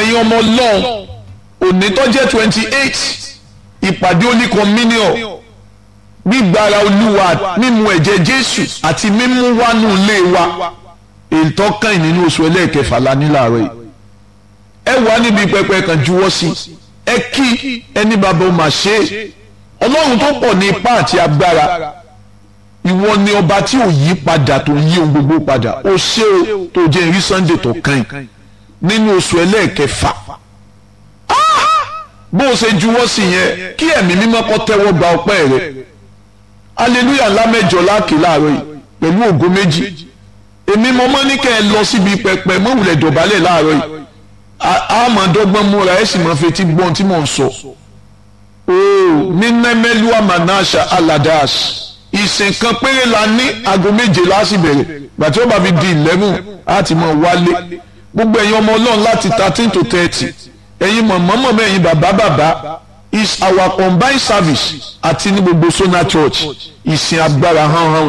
ẹ̀yin ọmọ ọlọ́run òní tó jẹ́ twenty eight ìpàdé Holy Communion gbígbára olúwa mímu ẹ̀jẹ̀ jésù àti mímú wánú ilé wa èyí tó kàn nínú oṣù ẹlẹ́ẹ̀kẹfà la ní láàárọ̀ yìí ẹ wà níbi pẹpẹ kan juwọ́ sí ẹ kí ẹni bàbá ó máa ṣe é ọlọ́run tó pọ̀ ní ipá àti agbára ìwọ ni ọba tí ò yí padà tó yí ohun gbogbo padà ó ṣe o tó jẹ́ ìrí sunday tó kàn nínú oṣù ẹlẹ́ẹ̀kẹfà bó o ṣe juwọ́ sí yẹn kí ẹ̀mí mímọ́ kó tẹ́wọ́ gba ọpẹ́ rẹ hallelujah ńlá mẹ́jọ láàkì láàárọ̀ yìí pẹ̀lú ògo méjì èmi mo mọ́ ní kẹ́ ẹ lọ síbi pẹpẹ mọ́wùlẹ̀ dọ̀bálẹ̀ láàárọ̀ yìí àmọ̀dọ́gbọ́n múra ẹ̀ sì máa fetí gbọ́n tí mò ń sọ. ooo ní nẹ́mẹ́lúwà manasha aladash ìsìn kan péré la ní aago méje láti bẹ̀rẹ̀ gbàtí ó bá fi di eleven á ti mọ̀ wálé gbogbo ẹ̀yin ọmọ ọlọ́run láti thirteen to thirty ẹ̀yin mọ̀mọ́mọ́ ẹ̀yin bàbá bàbá is our combined service àti ní gbogbo Sona Church ìsìn agbára hàn hàn